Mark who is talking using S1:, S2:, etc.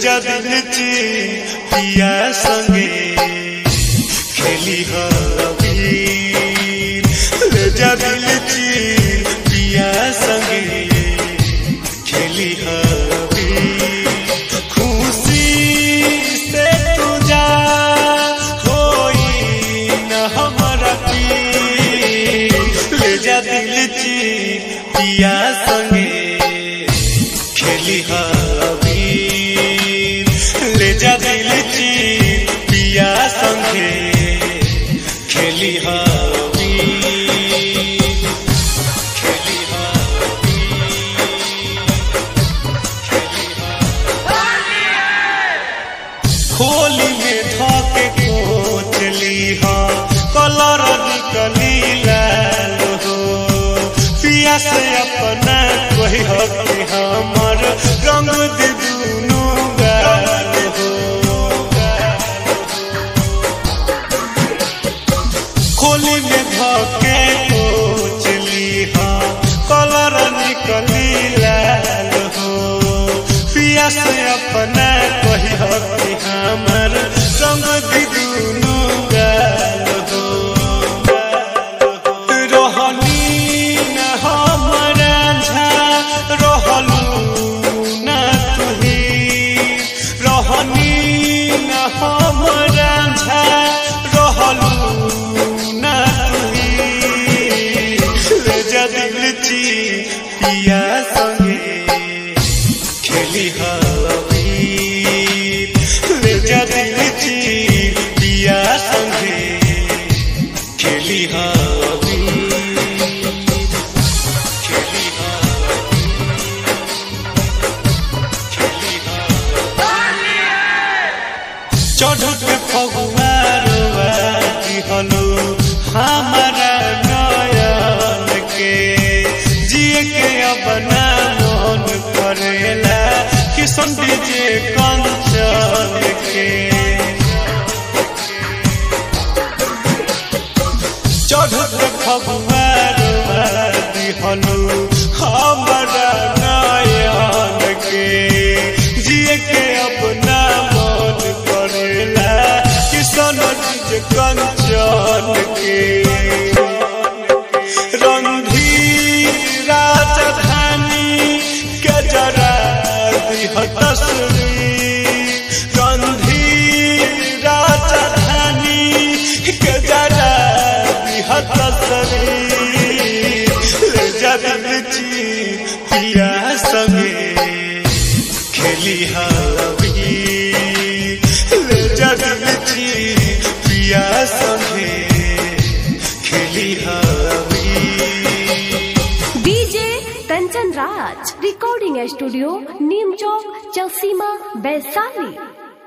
S1: जा दिल ची पिया संगे खेली हबीर ले जा दिल ची पिया संगे खेली हबीर खुशी से तू जा होई न हमरा पीर ले जा दिल ची पिया संगे खेली हबीर ले जा दिल ची पिया संगे खेली हबीर खेली खोली में धोके कोचली हा कलर निकली लाल हो पिया से अपना कोई हक हमर रंग दे दुनु गाल हो खोली में धोके कोचली हा कलर निकली लाल हो पिया से अपना कोई हक हमर रंग दे दुनु गाल हो रोहनी न हमरा झा रहलू न तुही रोहनी न हमरा झा रहलू न तुही ले जा दिल ची पिया संगे खेली हबीर ले जा दिल ची पिया संगे खेली हबीर खेली चढ़ के फगुआरवा की हलो हमारा नयन के जिए के अपना मन करेला किशन डीजे कंचन के चढ़त खबुआर दिहनु हमारा नयन के जिए के अपना मन करेला किशन डीजे कंचन के रंधीर राजधानी के जरा दिह तस्वीर रंधीर राजधानी के जरा दिह तस्वीर ले जा दिल ची पिया संगे खेली हबीर ले जा दिल ची पिया संगे खेली हबीर
S2: DJ Kanchan Raj recording studio Neem Chowk Chausima Vaishali